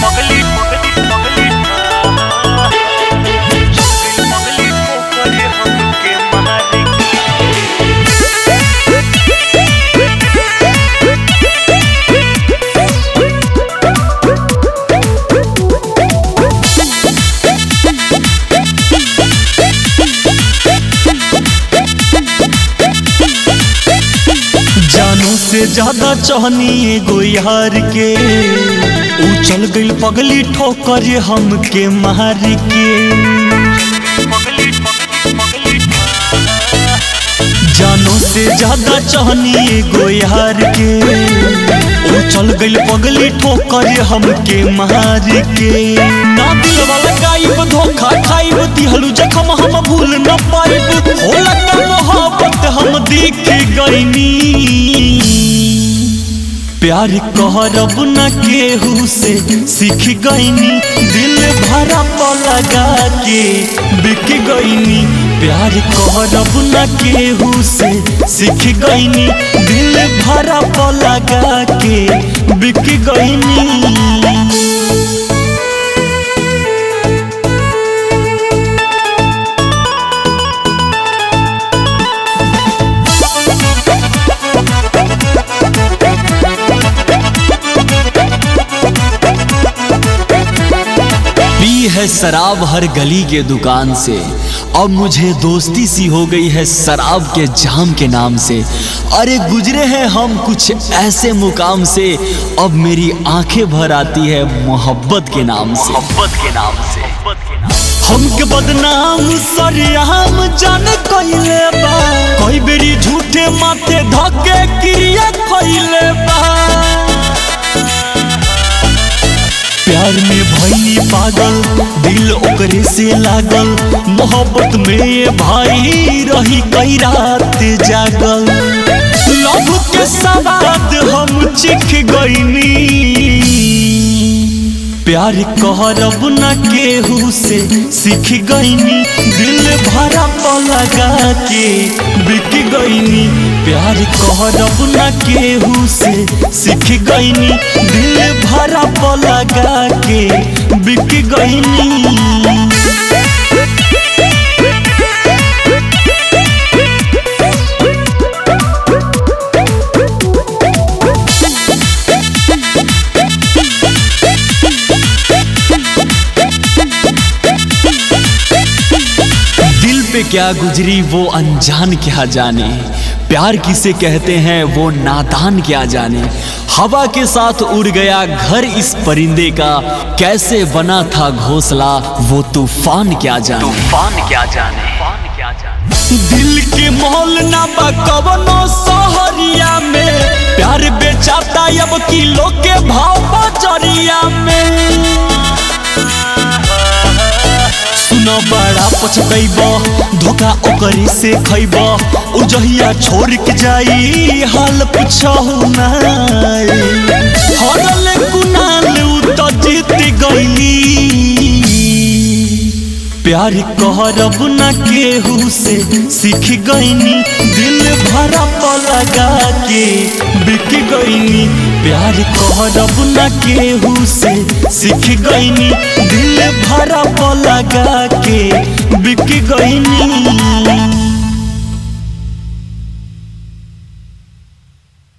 पगली पगली पगली पगली पगली पोखरे हमके मारी जानो से ज्यादा चाहनी एगो यार के ऊ चल गई पगली ठोकर हमके मार के पगली पगली पगली जानो से ज्यादा चाहनी एगो यार के ऊ चल गई पगली ठोकर हमके मार के ना दिल वाला गायब धोखा खाइब दिहलू जखम हम भूल न पाइब होला का मोहब्बत हम देख गईनी प्यार कहरब न केहू से सीख गईनी दिल भरा लगा के बिक गईनी प्यार कहरब न केहू से सीख गईनी दिल भरा लगा के बिक गईनी पी है शराब हर गली के दुकान से अब मुझे दोस्ती सी हो गई है शराब के जाम के नाम से अरे गुजरे हैं हम कुछ ऐसे मुकाम से अब मेरी आंखें भर आती है मोहब्बत के नाम से मोहब्बत के नाम से मोहब्बत के नाम हमके बदनाम सरियाम जान कइले बा कई बेरी झूठे माथे धके क्रिया कइले बा प्यार में भई पागल दिल ओकरे से लागल मोहब्बत में भाई रही कई रात जागल लव के सवाद हम चिख गईनी प्यार कहरब न केहू से सीख गईनी दिल भरा लगा के बिक गईनी प्यार कहरब न केहू से सीख गईनी दिल भरा लगा के बिक गईनी दिल पे क्या गुजरी वो अनजान क्या जाने प्यार किसे कहते हैं वो नादान क्या जाने हवा के साथ उड़ गया घर इस परिंदे का कैसे बना था घोंसला वो तूफान क्या जाने तूफान क्या जाने तूफान क्या जाने दिल के मोल ना बा कवनो सहरिया में प्यार बेचाता अब किलो के भाव बजरिया में सुनो बड़ा पछतैब धोखा ओकरी से खैब उजहिया छोड़ के जाई हाल पूछहु नाई हरल कुनाल उ त जीत गईली प्यार कहरब न केहू से सीख गईनी दिल भरा लगा के बिक गईनी प्यार कहरब न केहू से सीख गईनी दिल भरा लगा के बिक गईनी